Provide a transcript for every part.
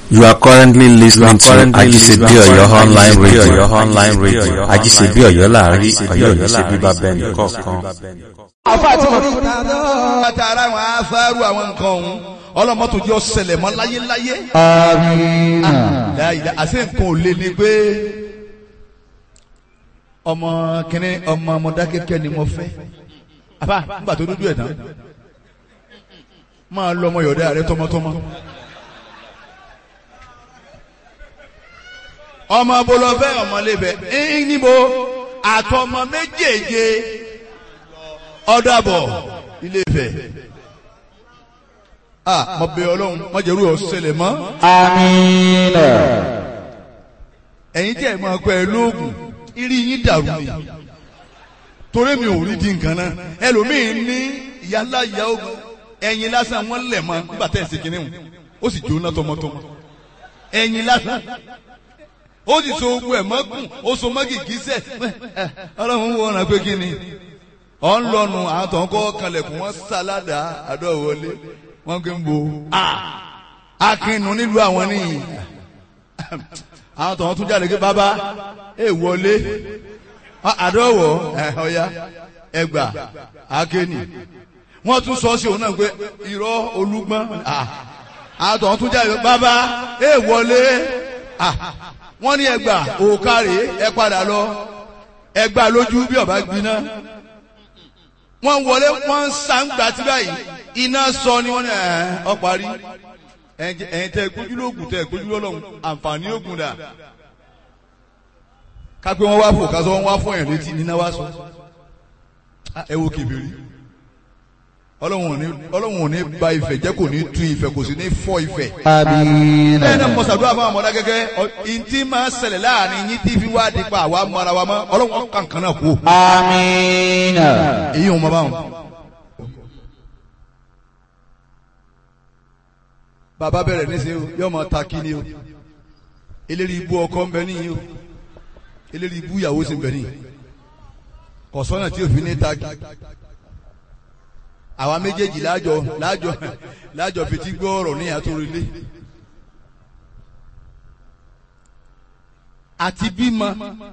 You are currently listening to Ajisebi Oyo online radio. online radio. Ajisebi Oyo láàrin Ọ̀yọ́ yìí ṣe bíbá bẹ́ẹ̀ni kọ̀ọ̀kan. àfa àti mọ̀. àtàrà àwọn afárú àwọn nǹkan ọ̀hún ọlọ́mọ́tò jẹ́ ọ̀sẹ̀lẹ̀ mọ́ láyéláyé. Àmín. láyìí àṣẹ nǹkan ò lé ní pé ọmọ kìnní ọmọ Mọdákẹ́kẹ́ ni mo fẹ́. àbá nígbà tó dúdú ẹ̀ tán máa lọ ọmọ yọ̀dá rẹ tọmọtọmọ. ọmọ bolofẹ ọmọlébẹ ẹyìn níbo àtọmọ méjèèje ọdàbọ Ilé-Ifẹ̀ ah mo bẹ̀ Ọlọ́run mo jẹrú ọsẹlẹ mọ Àmín. ẹ̀yin tí ẹ máa pẹ lóògùn irí yín dàrú ni torí mi ò rí di nǹkan náà ẹlòmíín ní ìyálà ìyá ogun ẹ̀yin lásán wọn lẹ̀ mọ́ nígbà tẹ̀ ṣe kínní ó sì jóná tọmọtọmọ ẹ̀yin lásán ó sì so ogun ẹ̀ mọ́gùn ó so mọ́gì gíṣẹ́ ọlọ́run wo ọ̀nà pé kí ni ọ̀ ń lọ́nu àwọn tó ń kọ́ kalẹ̀kùn wọn sáládà àdó wọlé wọn kì í bo akínú nílùú àwọn nìyí àwọn tó ń tún jáde pé bàbá ẹ wọlé àdọ́wọ̀ ọ̀ya ẹgbà akéènì wọ́n tún sọ sí òun náà pé irọ́ olúgbọ́n àwọn tó ń tún jáde pé bàbá ẹ wọlé wọ́n ní ẹgbà òkàrè ẹ padà lọ ẹgbà lójú bí ọba gbiná wọ́n wọlé wọ́n ń sàǹgbà tí báyìí iná sọ ni wọ́n ní ẹ̀ ọ́ parí ẹ̀yin tẹ́ gbójú lóògùn tẹ́ gbójú lọ́lọ́run àǹfààní ògùn dà kápẹ́ wọ́n wá fò kásán wọ́n wá fún ẹ̀yìn létí níná wá sọ ẹ wo kébìrì ọlọ́run ò ní ba ìfẹ́ jẹ́ kò ní tú ìfẹ́ kò sì ní fọ́ ìfẹ́ Àmín. bẹ́ẹ̀ náà mọ̀sàdúrà fún àmọ́dá gẹ́gẹ́ ìntì máa ń ṣẹlẹ̀ láàrin yín tí fi wá di pa àwa mọ́ra wa mọ́ ọlọ́run kankan náà kú Àmín. èyí ò mọ báwọn. bàbá bẹ̀rẹ̀ níṣẹ́ o yóò máa ta kí ni o eléri ibú ọkọ ń bẹ níyì o eléri ibú ìyàwó sì ń bẹ níyì kọ̀sọ́nà tí òfin ní ta kí àwa méjèèjì láàjọ láàjọ láàjọ fetí gbọ́ ọ̀rọ̀ ní àtòrìlé àti bímọ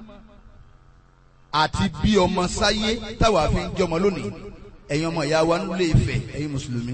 àti bí ọmọ sáyé táwa fi ń jọmọ lónìí ẹ̀yin ọmọ ìyá wa nílé Ifẹ̀ ẹ̀yin mùsùlùmí